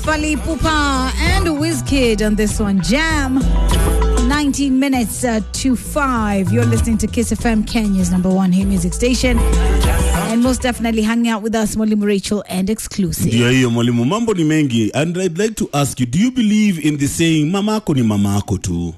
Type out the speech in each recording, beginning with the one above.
Fali Pupa and Wizkid on this one. Jam. 19 minutes uh, to 5. You're listening to Kiss FM, Kenya's number one hit music station. And most definitely hanging out with us, Mwalimu Rachel and exclusive. ndio hiyo mwalimu mambo ni mengi and i'd like to ask you do you believe in the saying mama yako ni mama yako tu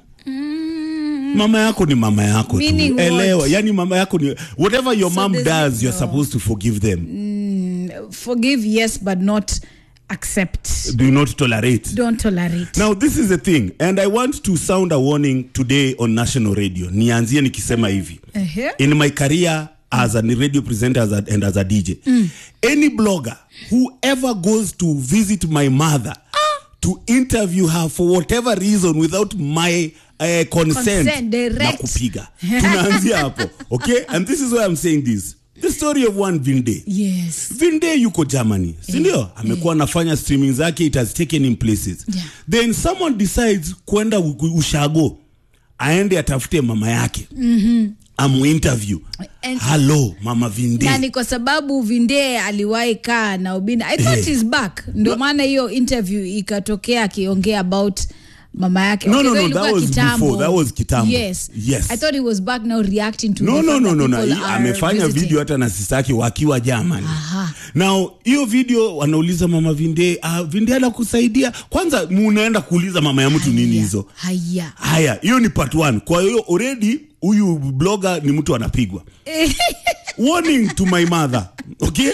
mama yako ni mama yako Meaning tu what? elewa yani mama yako ni whatever your So mom there's does you're no- supposed to forgive them Forgive, yes, but not accept. do not tolerate Don't tolerate. Now this is the thing and I want to sound a warning today on national radio. Nianzie nikisema hivi. Uh-huh. In my career as a radio presenter as a, and as a DJ. Any blogger who ever goes to visit my mother to interview her for whatever reason without my uh, consent, Consent, direct. na kupiga. Tunaanzia hapo. Okay? And this is why I'm saying this. The story of one Vinde. Yes. Vinde yuko Germany, si ndio? Amekuwa anafanya streaming zake, it has taken him places. Yeah. Then someone decides kwenda u- ushago, aende atafute mama yake amu interview. And- Hello mama Vinde. na ni kwa sababu Vinde aliwahi kaa na Obina. I thought Eh. he's back. Ndio maana hiyo interview ikatokea akiongea about mama yake. No, Okay, no, though no, ilikuwa that was kitambo. before, that was kitambo. Yes. Yes. I thought he was back now reacting to no the no fact no that no no people Hii are amefanya visiting. video hata na sisi yake wakiwa Germany. Aha. Now hiyo video wanauliza mama Vinde, ah, Vinde anakusaidia. Kwanza munaenda kuuliza mama ya mtu nini hizo? Haya. haya hiyo ni part one kwa hiyo already huyu blogger ni mtu anapigwa warning to my mother okay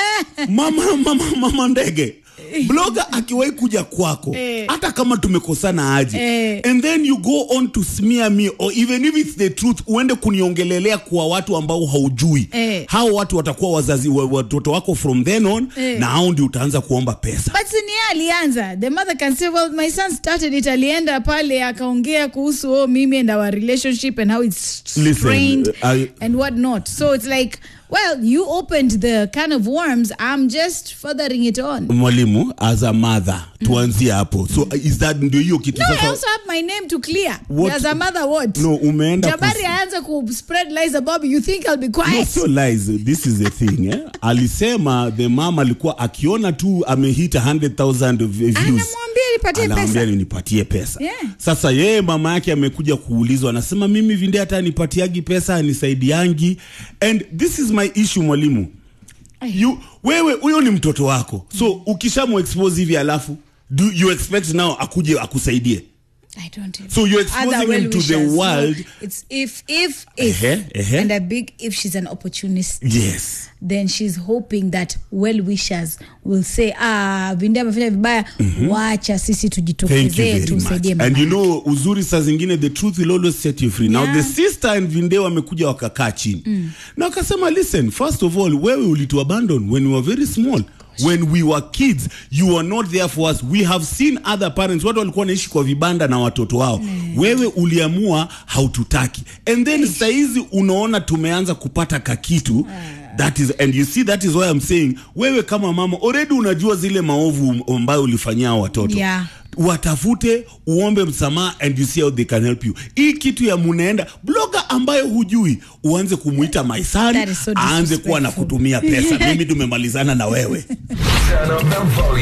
mama mama mama ndege blogger akiwahi kuja kwako hata kama tumekosana aje Eh. and then you go on to smear me or even if it's the truth uende kuniongelelea kwa watu ambao haujui Eh. hao watu watakuwa wazazi wa- watoto wako from then on Eh. na hao ndio utaanza kuomba pesa But si ni yeye alianza. The mother can say, well, my son started it. Alienda pale akaongea kuhusu oh, mimi and our relationship and how it's Listen, strained I- and what not. So it's like, well, you opened the can of worms. I'm just furthering it on. mwalimu as a mother tuanzie hapo so is that ndio hiyo kitu No, I sasa also have my name to clear. What- As a mother, what? no umeenda Jabari kus- aanze ku spread lies about me. You think I'll be No, quiet? sio lies this is the thing eh? alisema the mom alikuwa akiona tu amehita 100000 views Anamwambia nipatie anaambia pesa. nipatie pesa Yeah. sasa yeye mama yake amekuja kuulizwa anasema mimi vinde hata anipatiagi pesa anisaidiangi and this is my issue mwalimu you, wewe huyo ni mtoto wako so ukishamuexpose hivi alafu do you expect now akuje akusaidie I don't even. So you're Other exposing him to the well-wishers. No, world. it's if, if, if, Ehe, ehe. and a big if she's an opportunist. yes then she's hoping that well wishers will say ah vinde amefanya vibaya wacha sisi Thank you tujitokezee very much. tumsaidie And mama you know uzuri saa zingine the truth will always set you free. Now Yeah. the sister and Vinde wamekuja wakakaa chini. Na wakasema listen, first of all wewe ulitu abandon when we were very small. When we were kids, you were not there for us. We have seen other parents, watu walikuwa wanaishi kwa vibanda na watoto wao. Wewe uliamua haututaki. And then saizi unaona tumeanza kupata kakitu. That is, and you see that is why I'm saying, wewe kama mama already unajua zile maovu ambayo ulifanyia hao watoto Yeah. watafute uombe msamaha and you see how they can help you hii kitu ya munaenda bloga ambayo hujui uanze kumuita my son That is so aanze kuwa na disrespectful. kutumia pesa mimi tumemalizana na wewe Turn up the volume.